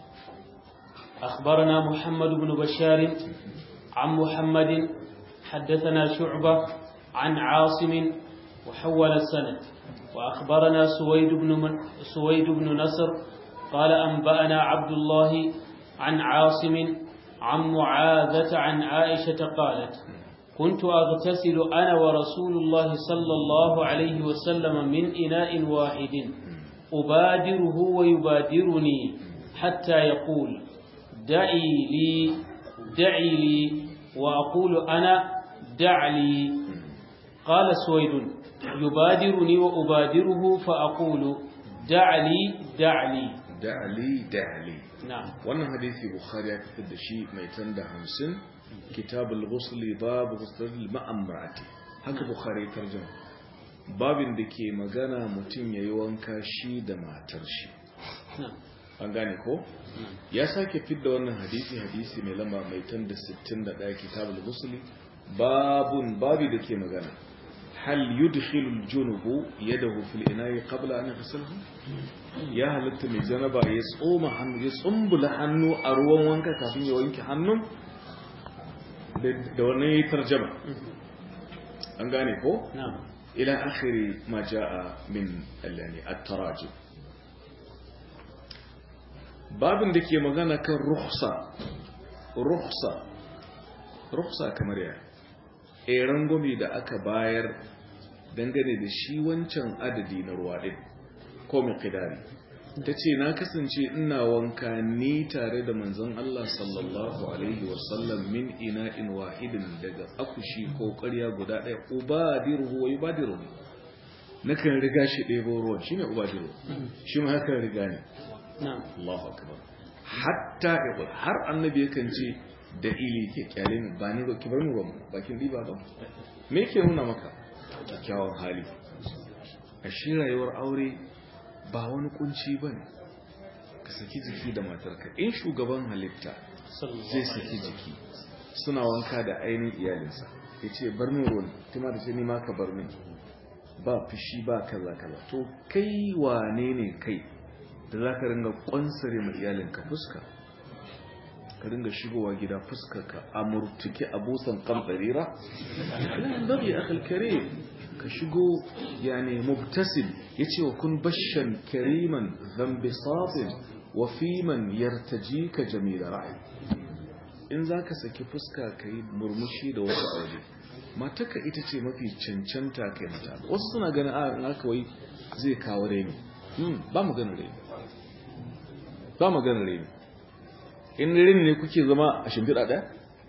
أخبرنا محمد بن بشار عن محمد حدثنا شعبة عن عاصم وحول السند وأخبرنا سويد بن, من سويد بن نصر قال أنبأنا عبد الله عن عاصم عن معاذة عن عائشة قالت كنت أغتسل أنا ورسول الله صلى الله عليه وسلم من إناء واحد أبادره ويبادرني حتى يقول دعي لي دعي لي وأقول أنا دع لي قال سويد يبادرني وأبادره فأقول دع لي دع لي da'ali da'ali نعم wannan hadisi bukhari ya fitar da shi mai tanda hamsin kitabul ghusli babu ghusl ma'amrati haka bukhari ya tarjuma babin da ke magana mutum yayi wanka shi da matar shi نعم an gane ko ya sake fidda wannan hadisi hadisi mai lamba mai tanda 61 kitabul ghusli babun babi da ke magana hal yudkhilul junubu yadahu fil ina'i qabla an yaghsilhu ya halatta mai janaba ya tsoma hannu ya tsumbula hannu a ruwan wanka kafin ya wanke hannun da wannan yayi tarjama an gane ko نعم ila akhiri ma jaa min allani at-tarajim babin da ke magana kan rukhsa rukhsa rukhsa kamar ya eh rangwame da aka bayar dangane da shi wancan adadi na ruwa din ko miqdari tace na kasance ina wanka ni tare da manzon Allah sallallahu alaihi wasallam min ina'in wahidin daga akushi ko ƙarya guda ɗaya ubadiruhu wa yubadiruhu nakan riga shi ɗebo ruwan shine ubadiru shi ma haka riga ne نعم Allahu akbar hatta yaqul har annabi yakan ce da ili ke kyale ni ba ni ki bar ni ruwan bakin diba ba me yake nuna maka kyakkyawan hali a shi rayuwar aure ba wani kunci bane ka saki jiki da matarka in shugaban halitta صلى الله zai عليه saki وسلم jiki suna wanka da ainihin iyalinsa ya ce bar min ruwan tuma da ce ni ma ka bar min ba fushi ba kaza kaza to kai wane ne kai da za ka ringa kwansare ma iyalinka fuska ka ringa shigowa gida fuskarka a murtuke a busan kamfarira ina bari akhil karim ka shigo yani mubtasim yace wa kun bashan kariman dhanbi satin wa fiman yartajika jamila ra'i in zaka saki fuska kai murmushi da wasu aure mataka ita ce mafi cancanta kai mata wasu suna ganin a in aka wai zai kawo reni hmm ba mu ganin reni ba mu ganin reni in reni ne kuke zama a shimfiɗa ɗaya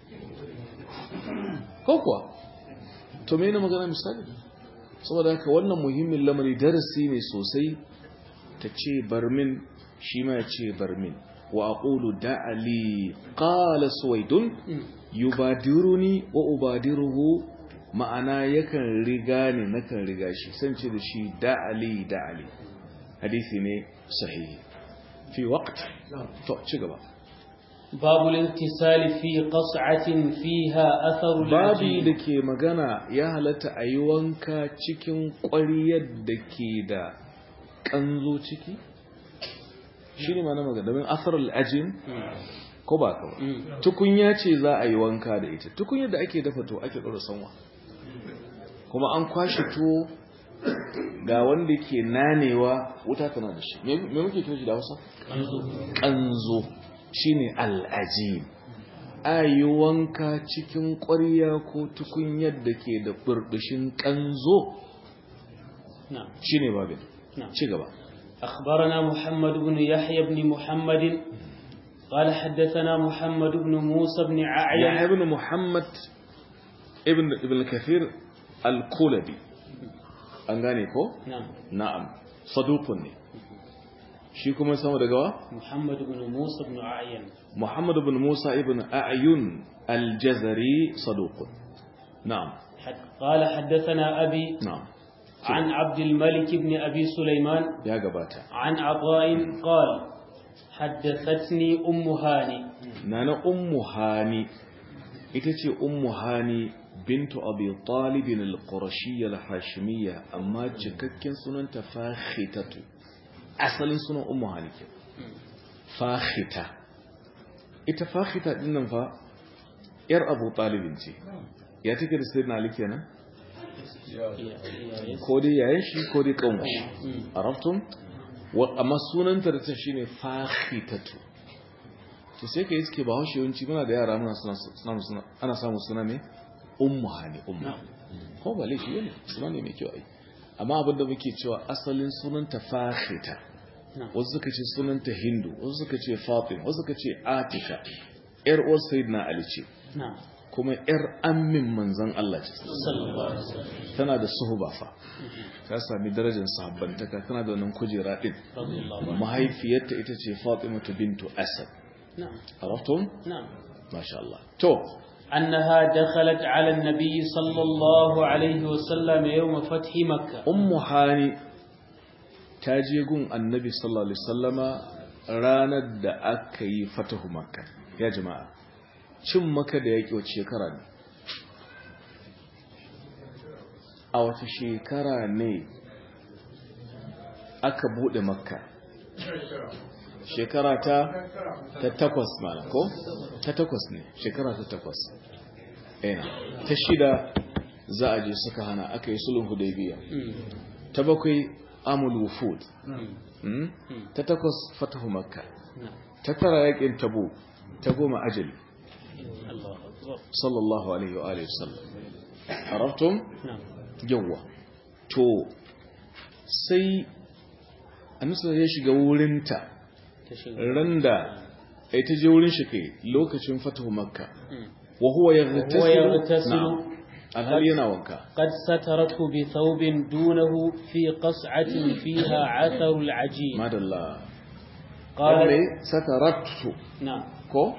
ko kuwa to me na magana misali saboda haka wannan muhimmin lamari darasi ne sosai ta ce barmin shi ma ya ce barmin wa aqulu da'ali qala suwaidun yubadiruni wa ubadiruhu ma'ana yakan riga ne nakan riga shi san ce da shi da'ali da'ali hadisi ne sahihi fi waqt to ci gaba باب الاغتسال في قصعة فيها أثر babi العجين da ke magana ya halatta a yi wanka cikin ƙwariyar da ke da ƙanzo ciki shi ne mana magana domin asar al'ajin ko ba ka ba مم. tukunya ce za a yi wanka da ita tukunya da ake dafa to ake ɗora sanwa kuma an kwashe tuwo ga wanda ke nanewa wuta tana da shi me me muke kira shi da hausa ƙanzo shine al'ajin a yi wanka cikin ƙwarya ko tukunyar da ke da burbushin ƙanzo نعم shine babin نعم ci gaba أخبرنا محمد بن يحيى بن محمد قال حدثنا محمد بن موسى بن ya ععيا ibn muhammad ibn ibn kathir al-kulabi an gane ko نعم na'am saduqun ne shi kuma sama daga wa محمد بن موسى بن ععيا muhammad ibn musa ibn a'yun al-jazari saduqun na'am حد- قال حدثنا أبي na'am عن عبد الملك بن أبي سليمان ya gabata عن عطاء قال حدثتني أم هاني nana ummu hani ita ce ummu hani bintu abi talib al-qurashiyya al-hashimiyya amma cikakken sunanta fakhitatu asalin sunan ummu halike fakhita ita fakhita din nan fa yar abu talibin ce ya take da sayyidina ali kenan ko dai yayin shi ko dai kanwa araftum wa amma sunanta da ta shine fakhitatu to sai ka yi suke ba haushe yawanci muna da yara muna suna ana samu suna ne ummu hani ummu ko ba laifi ne suna ne mai kyau ai amma abin da muke cewa asalin sunanta fakhita wasu suka ce sunanta hindu wasu suka ce fatima wasu suka ce atika yar uwar sayyidina ali ce kuma yar ammin manzon Allah ce tana da suhuba fa ta sami darajar sahabbantaka tana da wannan kujera din mahaifiyarta ita ce fatima bintu asad نعم عرفتم نعم ما شاء الله تو أنها دخلت على النبي صلى الله عليه وسلم يوم فتح مكة أم هاني تاجيغون النبي صلى الله عليه وسلم ranar da aka yi fatahu makka ya jama'a cin maka da yaƙi wace shekara ne a wata shekara ne aka buɗe makka shekara ta ta takwas mana ko ta takwas ne shekara ta takwas ena ta shida za a je suka hana aka yi sulhun hudaybiya ta bakwai amul wufud ta takwas fatahu makka ta tara yakin tabu ta goma ajali sallallahu alaihi wa alihi wasallam arabtum yawa to sai annabi ya shiga wurinta randa ai ta je wurin shi kai lokacin fatahu makka wa huwa yaghtasilu alhal yana wanka قد سترته بثوب دونه في قصعة فيها عثر العجين madalla قال lalle sataratu نعم ko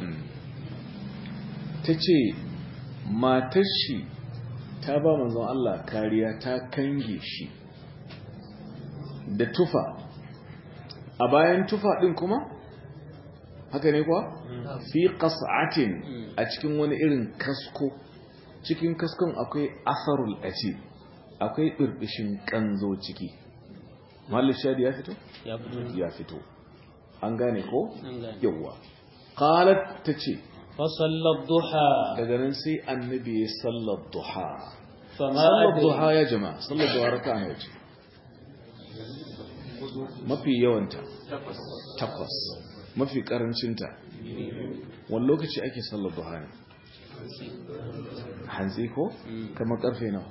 tace matar shi ta ba manzon Allah kariya ta kange shi da tufa a bayan tufa din kuma haka ne kuwa fi qas'atin a cikin wani irin kasko cikin kaskon akwai asarul aji akwai birbishin kanzo ciki mallin shadi ya fito يا بدر ya fito an gane ko an gane. yawa qalat tace فصلى الضحى daga nan sai annabi ya sallar duha فما sallar أدري duha ya jama'a sallar duha raka'a nawa ce mafi yawanta takwas mafi karancinta wani lokaci ake sallar duha ne hantsi ko kamar karfe nawa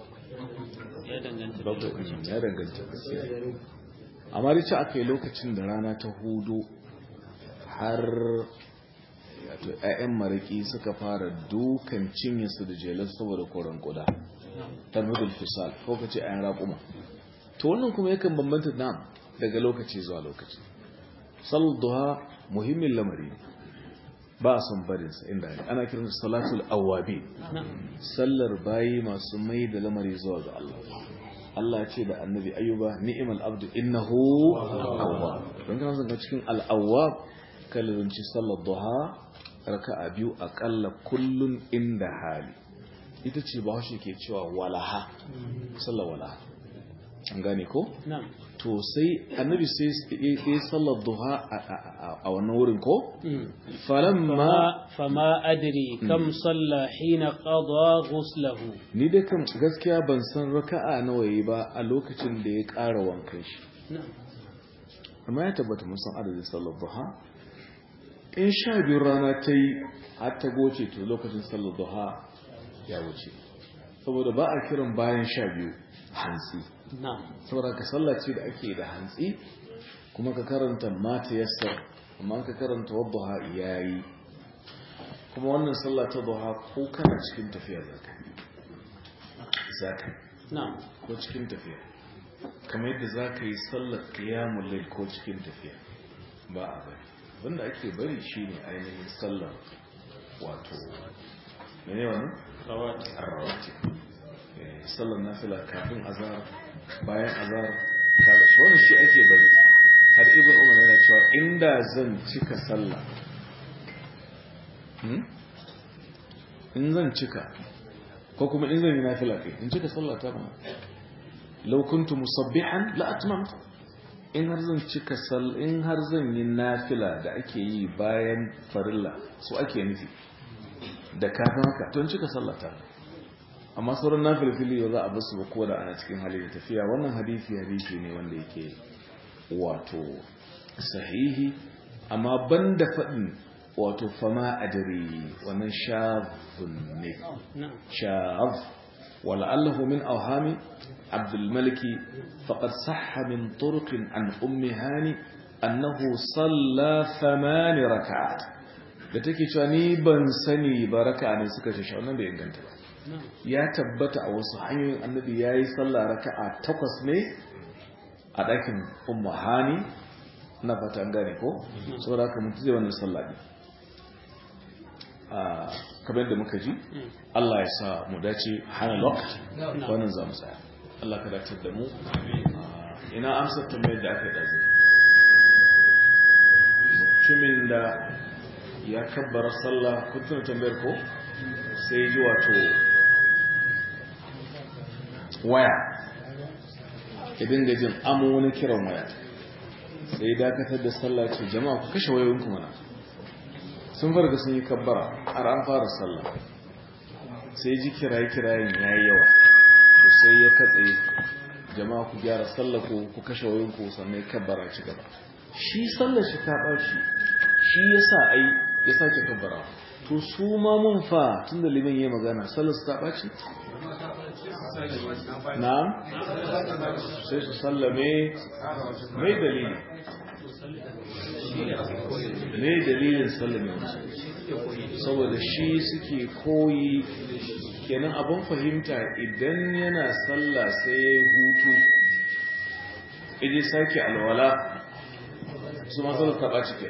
ya danganta da lokacin ya danganta gaskiya amma dai ce aka yi lokacin da rana ta hudu har wato 'ya'yan mariki suka fara dukan cinyarsu da jelar saboda koren kuda tarmidul fisal ko ka ce 'ya'yan raƙuma to wannan kuma yakan bambanta nam daga lokaci zuwa lokaci sallar duha muhimmin lamari ne ba a son barinsa inda ne ana kiran salatul awabi نعم sallar bayi masu mai da lamari zuwa ga Allah Allah ya ce da annabi ayyuba ni'mal abdu innahu awwab don kana zanga cikin al-awwab kallonci sallar duha raka'a biyu akalla kullun inda hali ita ce ba shi ke cewa walaha sallar walaha an gane ko نعم to sai annabi sai ya yi sallar duha a- a a- a wannan wurin ko مم. falamma فما, فما أدري كم صلى حين قضى غسله ni dai kan gaskiya ban san raka'a nawa yi ba a lokacin da ya ƙara wankan shi نعم amma ya tabbata mun san adadin sallar duha in sha biyu rana ta yi har ta goce to lokacin sallar duha ya wuce saboda ba a kiran bayan sha biyu hantsi نعم saboda ka sallace da ake da hantsi kuma ka karanta mata yassar amma ka karanta wadda yayi kuma wannan sallah ta duha ko kana cikin tafiya zaka zaka نعم ko cikin tafiya kamar yadda za ka yi sallar kiyamun lai ko cikin tafiya ba a bari wanda ake bari shine ainihin sallar wato mene wani? رواتب arrawati Eh, sallar nafila kafin azar bayan azar kaga shi wannan shi ake bari har ibn umar yana cewa inda zan cika sallah hmm? in zan cika ko kuma in zan yi nafila kai in cika sallah ta mana law kuntu musabbihan la atmamtu in har zan cika sal in har zan yi nafila da ake yi bayan farilla su ake nufi da kafin haka to in cika sallah ta amma sauran nafilfili yau za a basu ba ko da ana cikin hali da tafiya wannan hadisi hadisi ne wanda yake wato sahihi amma banda faɗin wato fama adari wannan shafin ne shaf wala'allahu min auhami abdulmaliki faƙar saha min turkin an ummi hani annahu salla famani raka'at da take cewa ni ban sani ba raka'a ne suka ce wannan bai inganta ba ya tabbata a wasu hanyoyin annabi ya yi sallah raka'a takwas ne a ɗakin umma hani na fata an gane ko saboda haka mutu zai wannan sallah ne kamar yadda muka ji Allah ya sa mu dace hana lokaci wannan za mu tsaya Allah ka dace da mu ina amsar tambayar da aka yi ɗazu mutumin da ya kabbara sallah kun tuna tambayar ko sai ji wato waya ya dinga jin amo wani kiran waya sai ya dakatar da sallah ce jama'a ku kashe wayoyinku mana sun farga sun yi kabbara har an fara sallah sai ji kiraye-kirayen ya yi yawa to sai ya katse jama'a ku gyara sallah ku ku kashe wayoyinku sannan ya kabbara ci gaba shi sallah shi ta ɓaci shi ya sa ai ya sake kabbara to su ma mun fa tun da liman ya magana sallah su ta ɓaci na'am sai su sallame mai dalili mai dalilin sallame wasu saboda shi suke koyi kenan abin fahimta idan yana sallah sai ya hutu iji sake alwala su masu da taɓa cike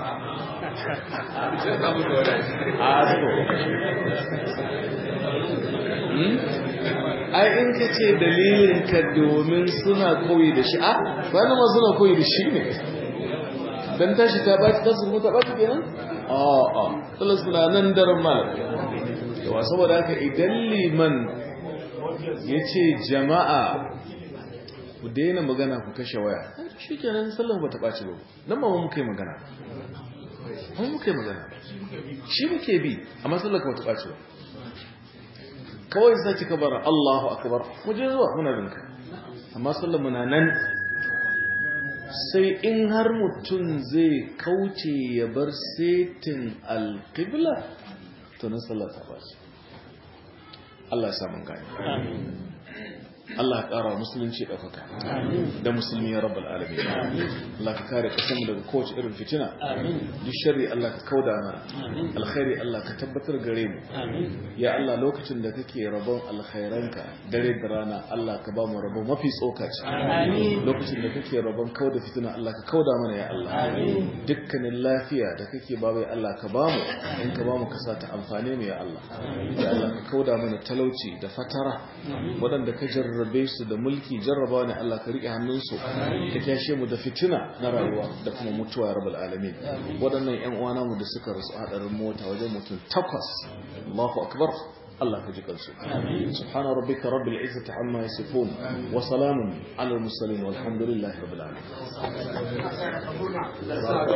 ai in ka ce dalilin ka domin suna koyi da shi a bayan ma suna koyi da shi ne don tashi ta baci ta surmu ta baci kenan a a tsala suna nan daren malar yawa saboda haka idan liman ya ce jama'a ku daina magana ku kashe waya shi kenan sallan ba ta ɓaci ba nan ba mu muka yi magana mu muka yi magana shi muke bi amma sallan ka ba ta ɓaci ba kawai sai kika bar Allahu akbar mu je zuwa muna binka amma sallan muna nan sai in har mutum zai kauce ya bar setin alqibla to nan sallar ta bashi Allah ya sa mun gani Allah ya ƙara musulunci ɗaukaka da musulmi ya rabbal alamin Allah ka kare ƙasarmu daga kowace irin fitina duk sharri Allah ka kauda mana alkhairi Allah ka tabbatar gare mu ya Allah lokacin da kake rabon alkhairanka dare da rana Allah ka ba mu rabon mafi tsokaci lokacin da kake rabon kauda fitina Allah ka kauda mana ya Allah dukkanin lafiya da kake ba bai Allah ka ba mu in ka ba mu ka sa ta amfane mu ya Allah ya Allah ka kauda mana talauci da fatara waɗanda ka jarra jarrabe su da mulki jarraba ne Allah ka rike hannunsu ka kyashe mu da fitina na rayuwa da kuma mutuwa ya rabbal alamin waɗannan ƴan uwana mu da suka rasu hadarin mota wajen mutum takwas Allahu akbar Allah ka ji kansu subhana rabbika rabbil izzati amma yasifun wa salamun ala al mursalin walhamdulillahi rabbil alamin